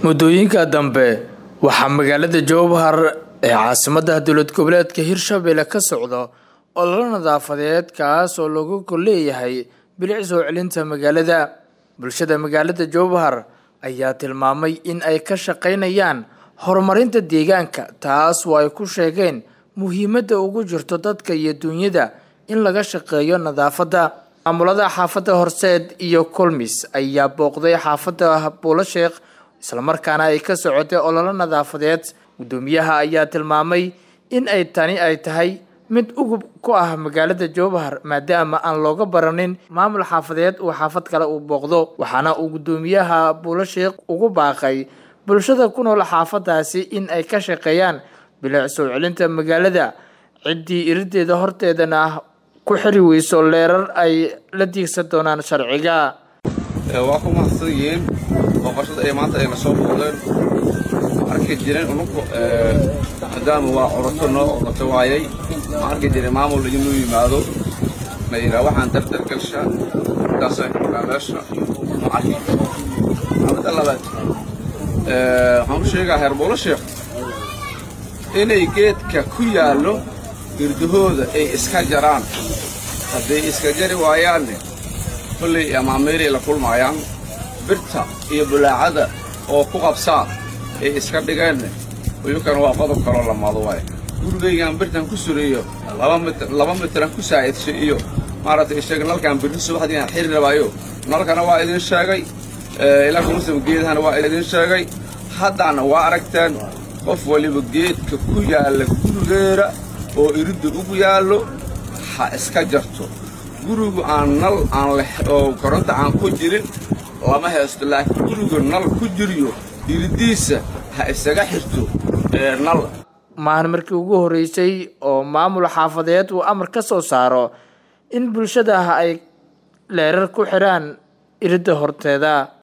muddooyinka dambe waxaa magaalada jowhar ee caasimadda dowlad goboleedka hirshabelle ka socdo ololo nadaafadeed kaas oo lagu gol leeyahay bilic soo celinta magaalada bulshada magaalada jowhar ayaa tilmaamay in ay ka shaqaynayaan horumarinta deegaanka taas oo ay ku sheegeen muhiimadda ugu jirto dadka iyo duunyada in laga shaqeeyo nadaafadda maamulada xaafadda horseed iyo kulmis ayaa booqday xaafadda buulo sheekh islamarkaana ay ka socotay ololo nadaafadeed guddoomiyaha ayaa tilmaamay in ay tani ay tahay mid ugub ku ah magaalada jowhar maadaama aan looga baranin maamul xaafadeed uu xaafad kale uu booqdo waxaana uu guddoomiyaha buulo sheekh ugu baaqay bulshada ku nool xaafadaasi in ay ka shaqeeyaan bilic soo celinta magaalada ciddii irideeda horteedana ku xiri weyso leerar ay la diigsan doonaan sharciga waa ku mahadsan yihiin booqashada ay maanta ayna soo booqdeen arki jireen unugu maadaama waa curato noo oqoto waayay ma arki jiray maamul inuu yimaado ma yidhaa waxaan dardar galshaa intaasay kuraa meesha ma arki amada labaad waxaan u sheegaa heer buulo sheekh inay geedka ku yaallo girdahooda ay iska jaraan hadday iska jari waayaanne kollay amaameeray la kulmaayaan birta iyo bulaacada oo ku qabsaa ay iska dhigeenne uyukan waa qodob kaloo lamaado waay gurigaygaan birtan ku sureeyo laba mitran ku saa'idsho iyo maaragtay sheeg nalkaan birri subaxdiiaan xiri rabaayo nalkana waa idin sheegay ilaa muslim geedahana waa idin sheegay haddaana waa aragteen qof waliba geedka ku yaalla gurigeera oo iridda ugu yaallo ha iska jarto gurigu aan nal aan oo koronto aan ku jirin lama haysto laakiin gurigu nal ku jiriyo iriddiisa ha isaga xirto nal maahan markii ugu horreysay oo maamul xaafadeed uu amar ka soo saaro in bulshada ay leerar ku xidhaan iridda horteeda